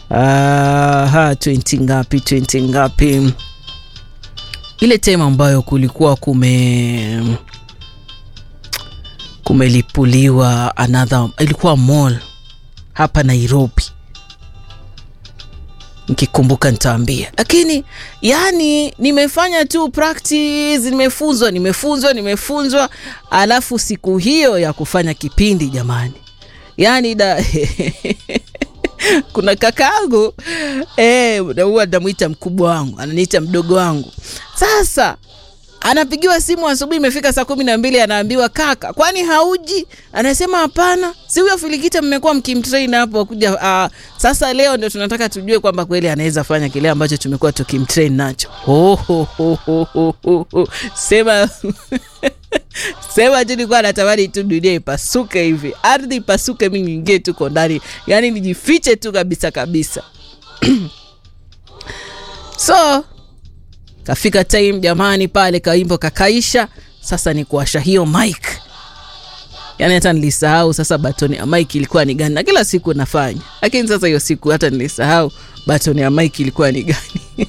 Aha, 20 ngapi 20 ngapi ile time ambayo kulikuwa kume kumelipuliwa another ilikuwa mall hapa nairobi nikikumbuka nitaambia lakini yani nimefanya tu practice nimefunzwa nimefunzwa nimefunzwa alafu siku hiyo ya kufanya kipindi jamani yani da kuna kakaangu eh, huwa namwita mkubwa wangu ananiita mdogo wangu sasa anapigiwa simu asubuhi imefika saa kumi na mbili anaambiwa kaka kwani hauji anasema hapana si huyo filikita mmekuwa mkimtrain hapo kuja uh, sasa leo ndio tunataka tujue kwamba kweli anaweza fanya kile ambacho tumekuwa tukimtrain nacho ho, ho, ho, ho, ho, ho, ho. sema sema tu nilikuwa natamani tu dunia ipasuke hivi ardhi ipasuke mi niingie tuko ndani yaani nijifiche tu kabisa kabisa so kafika time jamani pale kaimbo kakaisha sasa ni kuasha hiyo mike yaani hata nilisahau sasa batoni ya mike ilikuwa ni gani na kila siku nafanya lakini sasa hiyo siku hata nilisahau batoni ya mike ilikuwa ni gani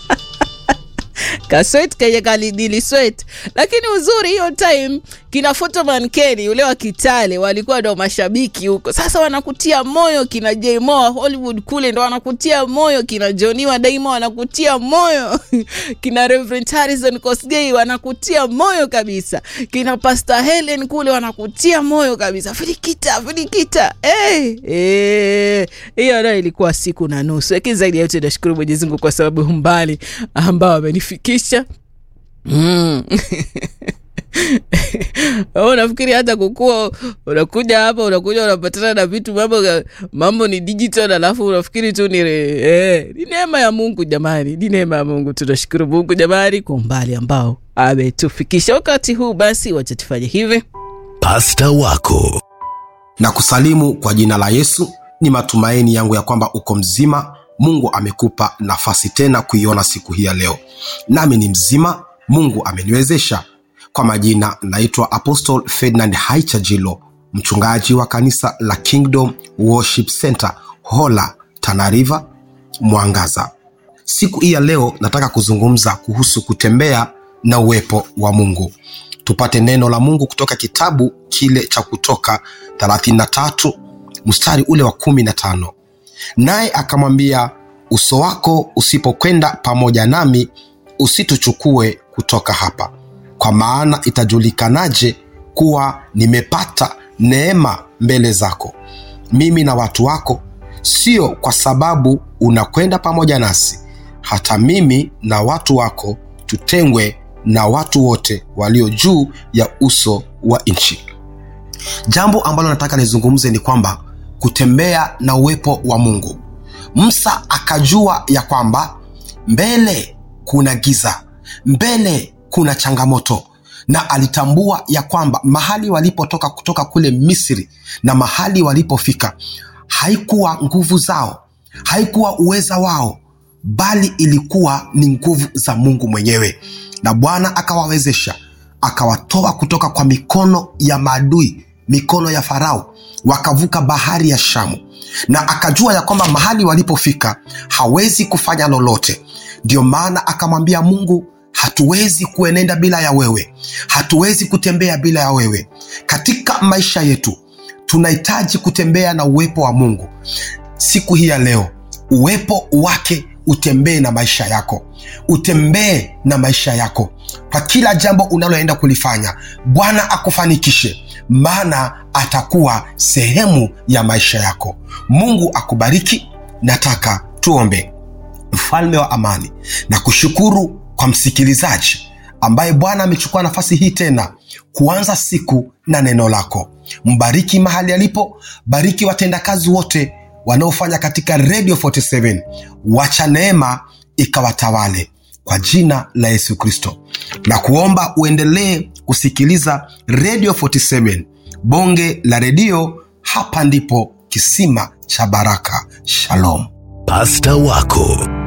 kaswet kenye kaliniliswet lakini uzuri hiyo time kina fotoman keni ule wa kitale walikuwa ndo mashabiki huko sasa wanakutia moyo kina jmoa hollywood kule ndo wanakutia moyo kina joniwa daima wanakutia moyo kina reverend harrison kosgei wanakutia moyo kabisa kina pastor helen kule wanakutia moyo kabisa filikita filikita hey, hey. hiyo nayo ilikuwa siku na nusu lakini zaidi ya yote nashukuru mwenyezimungu kwa sababu umbali ambao amenifikisha mm. unafikiri hata kukua unakuja hapa unakuja unapatana na vitu mambo mambo ni digital alafu unafikiri tu ni eh, ni neema ya mungu jamani ni neema ya mungu tunashukuru mungu jamani kwa umbali ambao ametufikisha wakati huu basi wacha tufanye hivi pasta wako na kusalimu kwa jina la yesu ni matumaini yangu ya kwamba uko mzima mungu amekupa nafasi tena kuiona siku hii ya leo nami ni mzima mungu ameniwezesha kwa majina naitwa apostle ferdinand haichajilo mchungaji wa kanisa la kingdom worship center hola tanariva mwangaza siku hii ya leo nataka kuzungumza kuhusu kutembea na uwepo wa mungu tupate neno la mungu kutoka kitabu kile cha kutoka 33 mstari ule wa 15 naye akamwambia uso wako usipokwenda pamoja nami usituchukue kutoka hapa kwa maana itajulikanaje kuwa nimepata neema mbele zako mimi na watu wako sio kwa sababu unakwenda pamoja nasi hata mimi na watu wako tutengwe na watu wote walio juu ya uso wa nchi jambo ambalo nataka nizungumze ni kwamba kutembea na uwepo wa mungu musa akajua ya kwamba mbele kuna giza mbele kuna changamoto na alitambua ya kwamba mahali walipotoka kutoka kule misri na mahali walipofika haikuwa nguvu zao haikuwa uweza wao bali ilikuwa ni nguvu za mungu mwenyewe na bwana akawawezesha akawatoa kutoka kwa mikono ya maadui mikono ya farao wakavuka bahari ya shamu na akajua ya kwamba mahali walipofika hawezi kufanya lolote ndio maana akamwambia mungu hatuwezi kuenenda bila ya wewe hatuwezi kutembea bila ya wewe katika maisha yetu tunahitaji kutembea na uwepo wa mungu siku hii ya leo uwepo wake utembee na maisha yako utembee na maisha yako kwa kila jambo unaloenda kulifanya bwana akufanikishe maana atakuwa sehemu ya maisha yako mungu akubariki nataka tuombe mfalme wa amani na kushukuru kwa msikilizaji ambaye bwana amechukua nafasi hii tena kuanza siku na neno lako mbariki mahali alipo bariki watendakazi wote wanaofanya katika radio 47 wacha neema ikawatawale kwa jina la yesu kristo na kuomba uendelee kusikiliza radio 47 bonge la redio hapa ndipo kisima cha baraka shalom pasta wako